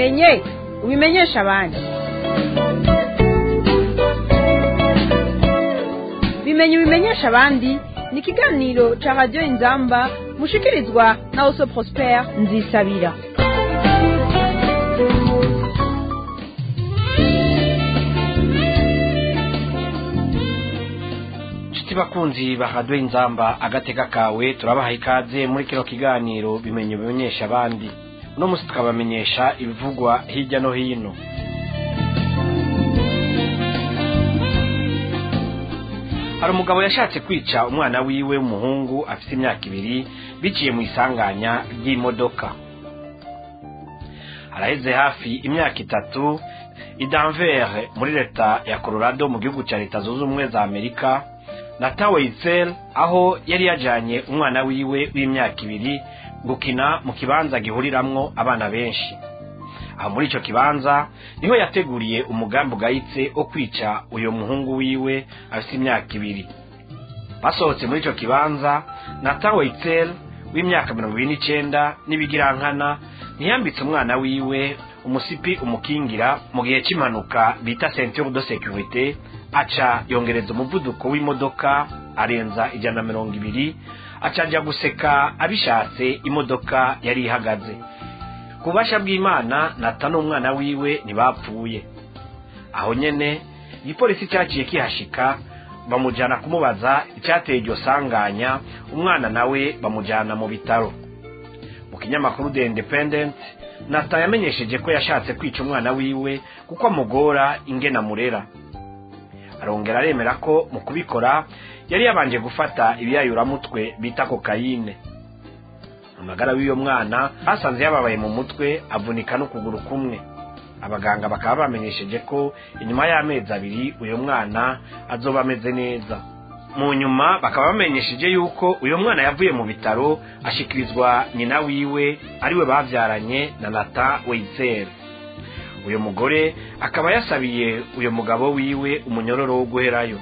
ubimenye ubimenyesha abandi bimenye ubimenyesha abandi ni ikiganiro ca radiyo inzamba mushikirizwa na oso prospere nzisabira nshuti bakunzi bahadwe inzamba agateka kawe turabaha ikaze muri kino kiganiro bimenye bimenyesha abandi uno munsi tukabamenyesha ibivugwa hirya no hino hari umugabo yashatse kwica umwana wiwe w'umuhungu afite imyaka ibiri biciye mu isanganya ry'imodoka haraheze hafi imyaka itatu i Denver muri leta ya Colorado mu gihugu cya leta zunze ubumwe za amerika na Taweizel aho yari yajanye umwana wiwe w'imyaka ibiri gukina mu kibanza gihuriramwo abana benshi aho muri ico kibanza niho yateguriye umugambi ugayitse wo kwica uyo muhungu wiwe afite imyaka ibiri basohotse muri ico kibanza na Taweizel w'imyaka mirongo ibiri n'icenda n'ibigirankana ntiyambitse umwana wiwe umusipi umukingira mu gihe cy'impanuka bita ceinture de sécurité aca yongereza umuvuduko w'imodoka arenza ijana na mirongo ibiri aca ajya guseka abishatse imodoka yari ihagaze ku bubasha bw'imana nata n'umwana wiwe ntibapfuye aho nyene igipolisi cyaciye kihashika bamujyana kumubaza icyateye iryo sanganya umwana nawe bamujyana mu bitaro mu kinyamakuru the independent nata yamenyesheje ko yashatse kwica umwana wiwe kuko amugora ingena murera arongera aremera ko mu kubikora yari yabanje gufata ibiyayuramutwe bita kokayine amagara w'uyo mwana basanze yababaye mu mutwe avunika n'ukuguru kumwe abaganga bakaba bamenyesheje ko inyuma y'amezi abiri uyu mwana azoba ameze neza mu nyuma bakaba bamenyesheje yuko uyu mwana yavuye mu bitaro ashikirizwa nyina wiwe ariwe babyaranye na nata weizeri uyu mugore akaba yasabiye uyu mugabo wiwe umunyororo wo guherayo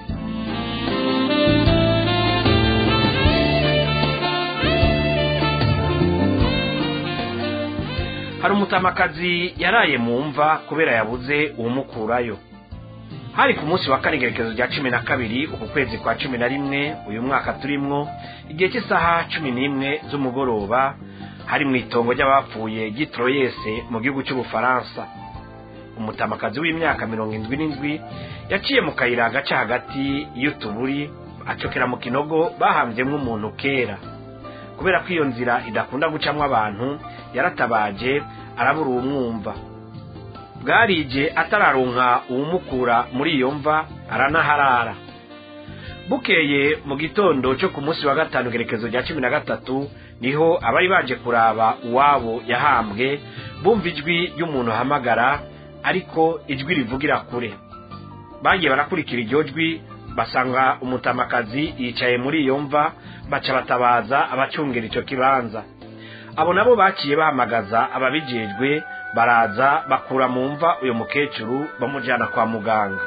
hari umutamakazi yaraye mu mva kubera yabuze uwumukurayo hari ku munsi wa kane igerekezo rya cumi na kabiri uku kwezi kwa cumi na rimwe uyu mwaka turimwo igihe cy'isaha cumi n'imwe z'umugoroba hari mu itongo ry'abapfuye gitroyese mu gihugu cy'ubufaransa umutamakazi w'imyaka mirongo indwi n'indwi yaciye mu kayira gaca hagati y'utuburi acokera mu kinogo bahambyemo umuntu kera kubera ko iyo nzira idakunda gucamo abantu yaratabaje arabura uwumwumva bwarije atararonka uwumukura muri iyo mva aranaharara bukeye mu gitondo cyo ku munsi wa gatanu gerekezo rya cumi na gatatu niho abari baje kuraba uwabo yahambwe bumva ijwi ry'umuntu ahamagara ariko ijwi rivugira kure bagiye barakurikira iryo jwi basanga umutamakazi yicaye muri iyo mva baca batabaza abacungira icyo kibanza abo nabo baciye bahamagaza ababijejwe baraza bakura mu mva uyu mukecuru bamujyana kwa muganga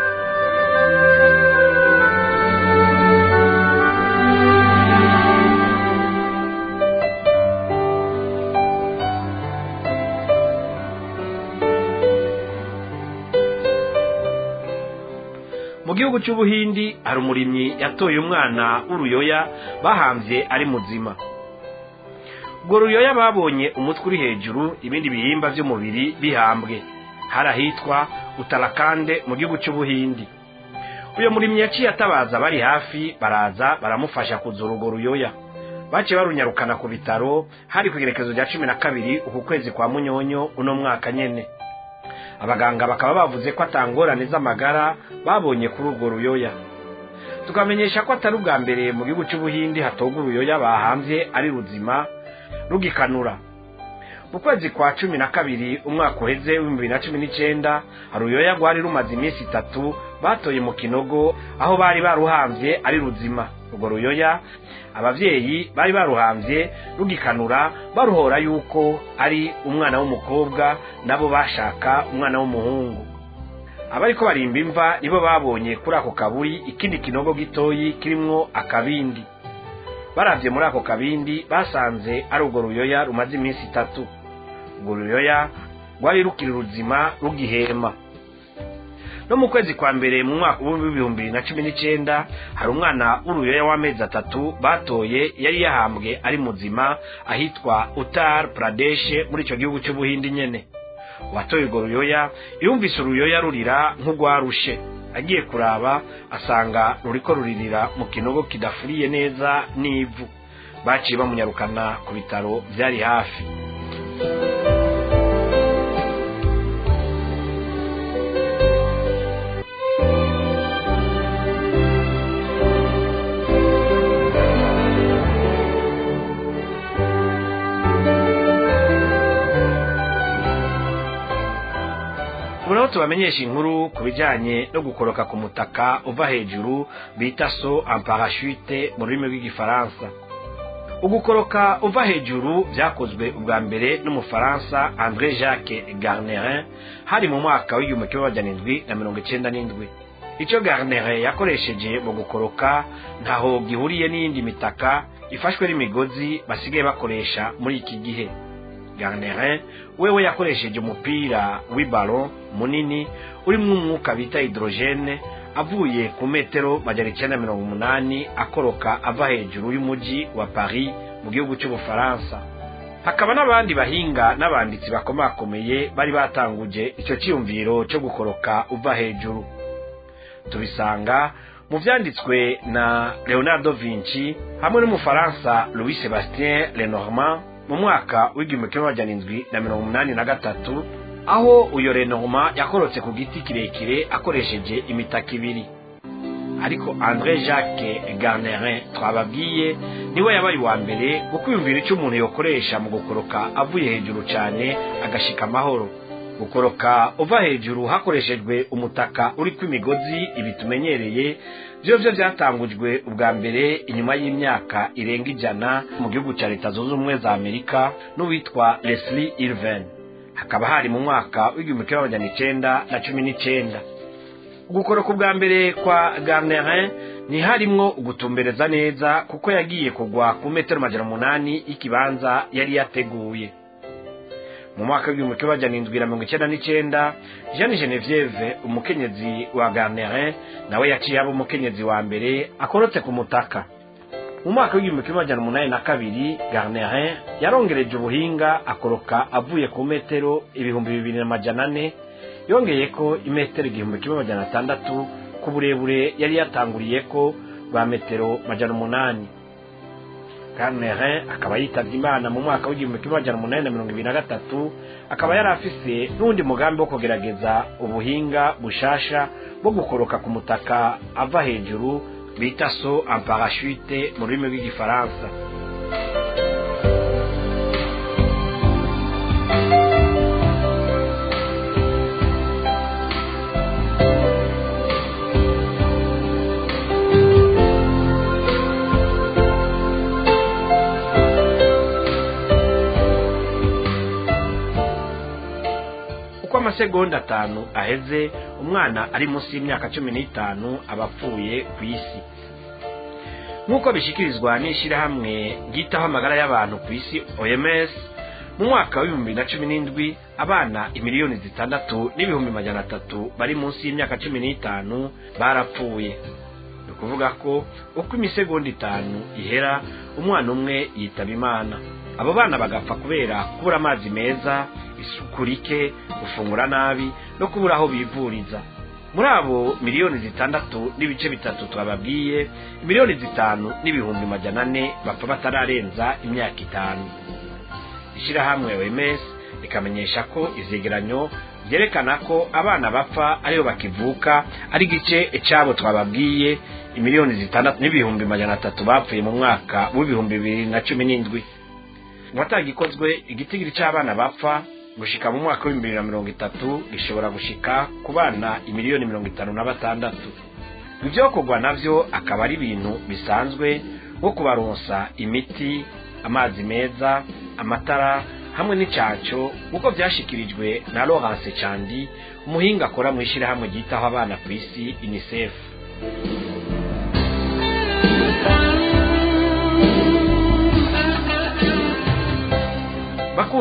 mu gihugu cy'ubuhindi hari umurimyi yatoye umwana w'uruyoya bahambye ari muzima ubwo ruyoya babonye umutwe uri hejuru ibindi bihimba by'umubiri bihambwe hari ahitwa utarakande mu gihugu cy'ubuhindi uyu murimyi yaciye atabaza bari hafi baraza baramufasha kuzura urwo ruyoya baciye barunyarukana ku bitaro hari ku igerekezo rya cumi na kabiri uku kwezi kwa munyonyo uno mwaka nyene abaganga bakaba bavuze ko atangorane z'amagara babonye kuri urwo ruyoya tukamenyesha ko atari ubwa mbere mu gihugu cy'ubuhindi hatoga uruyoya bahambye ari ruzima rugikanura mu kwezi kwa cumi na kabiri umwaka uheze w'ibihumbi bibiri na cumi n'icyenda hari uruyoya rwari rumaze iminsi itatu batoye mu kinogo aho bari baruhambye ari ruzima urwo ruyoya ababyeyi bari baruhambye rugikanura baruhora yuko ari umwana w'umukobwa nabo bashaka umwana w'umuhungu abariko barimba imva nibo babonye kuri ako kaburi ikindi kinogo gitoyi kirimwo akabindi baravye muri ako kabindi basanze ari urwo ruyoya rumaze iminsi itatu urwo ruyoya rwari rukiri ruzima rugihema no mu kwezi kwa mbere mu mwaka w'ibihumbi bibiri na cumi n'icyenda hari umwana w'uruyoya w'amezi atatu batoye yari yahambwe ari muzima ahitwa utar pradeshe muri icyo gihugu cy'ubuhindi nyene uwatoye urwo ruyoya yumvise uruyoya rurira nk'urwarushe agiye kuraba asanga ruriko ruririra mu kinogo kidafuriye neza n'ivu baciye bamunyarukana ku bitaro byari hafi ubu naho tubamenyesha inkuru ku bijyanye no gukoroka ku mutaka uva hejuru bita so en parachute mu rurimi rw'igifaransa ugukoroka uva hejuru byakozwe ubwa mbere n'umufaransa andre jacques garnerin hari mu mwaka w'igihumbi kimwe magana indwi na mirongo icyenda n'indwi icyo garnerin yakoresheje mu gukoroka ntaho gihuriye n'iyindi mitaka ifashwe n'imigozi basigaye bakoresha muri iki gihe garnerin wewe yakoresheje umupira w'ibalo munini urimo umwuka bita hidrogene avuye ku metero magana icyenda mirongo umunani akoroka ava hejuru y'umujyi wa paris mu gihugu cy'ubufaransa hakaba n'abandi bahinga n'abanditsi bakomakomeye bari batanguje icyo cyiyumviro cyo gukoroka uva hejuru tubisanga mu byanditswe na leonardo vinci hamwe n'umufaransa louis sebastien lenormand mu mwaka w'igihumbi kimwe magana indwi na mirongo umunani na gatatu aho uyo renormand yakorotse ku giti kirekire akoresheje imitaka ibiri ariko andre jacques garnerin twababwiye niwe yabaye uwa mbere gukwiyumvira icyo umuntu yokoresha mu gukoroka avuye hejuru cyane agashika amahoro gukoroka uva hejuru hakoreshejwe umutaka uri kw'imigozi ibi tumenyereye byo byo byatangujwe ubwa mbere inyuma y'imyaka irenga ijana mu gihugu cya leta zunze ubumwe za amerika n'uwitwa leslie irven hakaba hari mu mwaka w'igihumbi kimwe magana icyenda na cumi n'icyenda gukoroka ubwa mbere kwa garnerin ntiharimwo ugutumbereza neza kuko yagiye kugwa ku metero magana umunani y'ikibanza yari yateguye mu mwaka w'igihumbi kimwe magana indwi na mirongo icyenda n'icyenda jeanne genevieve umukenyezi wa garnerin nawe yaciye aba umukenyezi wa mbere akorotse ku mutaka mu mwaka w'igihumbi kimwe magana umunani na kabiri garnerin yarongereje ubuhinga akoroka avuye ku metero ibihumbi bibiri na majana ane yongeye ko imetero igihumbi kimwe magana atandatu ku burebure yari yatanguriye ko bwa metero majana umunani garnerin akaba yitabye imana mu mwaka w'igihumbi kimwe magana umunani na mirongo ibiri na gatatu akaba yari afise n'undi mugambi wo kugerageza ubuhinga bushasha bwo gukoroka ku mutaka ava hejuru bita so en parachute mu rurimi rw'igifaransa uko amasegonda atanu aheze umwana ari munsi y'imyaka cumi n'itanu aba apfuye ku isi nk'uko bishyikirizwa n'ishyirahamwe ryitaho amagara y'abantu ku isi oms mu mwaka w'ibihumbi na cumi n'indwi abana imiliyoni zitandatu n'ibihumbi magana atatu bari munsi y'imyaka cumi n'itanu barapfuye ni ukuvuga ko uko imisegonda itanu ihera umwana umwe yitaba imana abo bana bagapfa kubera kubura amazi meza isuku rike gufungura nabi no kubura aho bivuriza muri abo miliyoni zitandatu n'ibice bitatu twababwiye miliyoni zitanu n'ibihumbi majana ane bapfa batararenza imyaka itanu ishyirahamwe oms rikamenyesha ko ivyegeranyo byerekana ko abana bapfa aribo bakivuka ari igice cyabo twababwiye imiliyoni zitandatu n'ibihumbi majana atatu bapfuye mu mwaka w'ibihumbi bibiri na cumi n'indwi watagikozwe igitigiri cy'abana bapfa gushika mu mwaka w'ibihumbi bibiri na mirongo itatu gishobora gushika ku bana imiliyoni mirongo itanu na batandatu ibyokorwa navyo akaba ari ibintu bisanzwe nko kubaronsa imiti amazi meza amatara hamwe n'icaco nk'uko vyashikirijwe na Laurence Candi umuhinga akora mu ishyirahamwe ryitaho abana ku isi UNICEF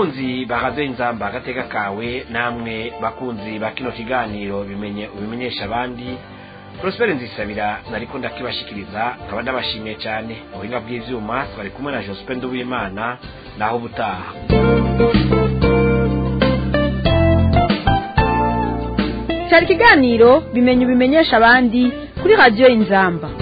bakunzi bahagaze inzamba agateka kawe namwe bakunzi ba kino kiganiro bimenye ubimenyesha abandi prospere nzisabira nariko ndakibashikiriza nkaba ndabashimiye cyane mu buhinga bw'ivyuma twari kumwe na jospe nduwimana naho ubutaha cyari ikiganiro bimenye ubimenyesha abandi kuri radiyo inzamba